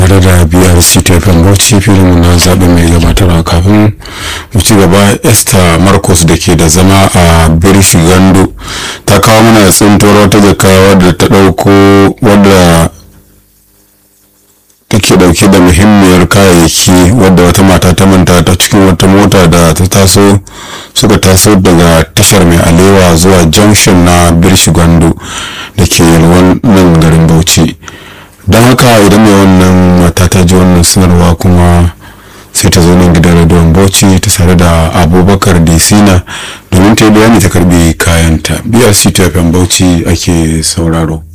tare da brc tefan bauchi filinmu na zaɓe mai gabatarwa kafin mu ci gaba esther marcos da ke da zama a birishi gando ta kawo mana tsintuwar wata jaka wadda ta ɗauko wadda take ɗauke da muhimmiyar kayayyaki wadda wata mata ta manta ta cikin wata mota da ta taso suka taso daga tashar mai alewa zuwa junction na birishi gando da ke yalwan nan garin bauchi don haka idan mai wannan mata ta ji wannan sanarwa kuma sai ta zo nan gidan rediyon bauchi ta sare da abubakar disina domin ta yi bayani ta karbi kayanta brc tfm bauchi ake sauraro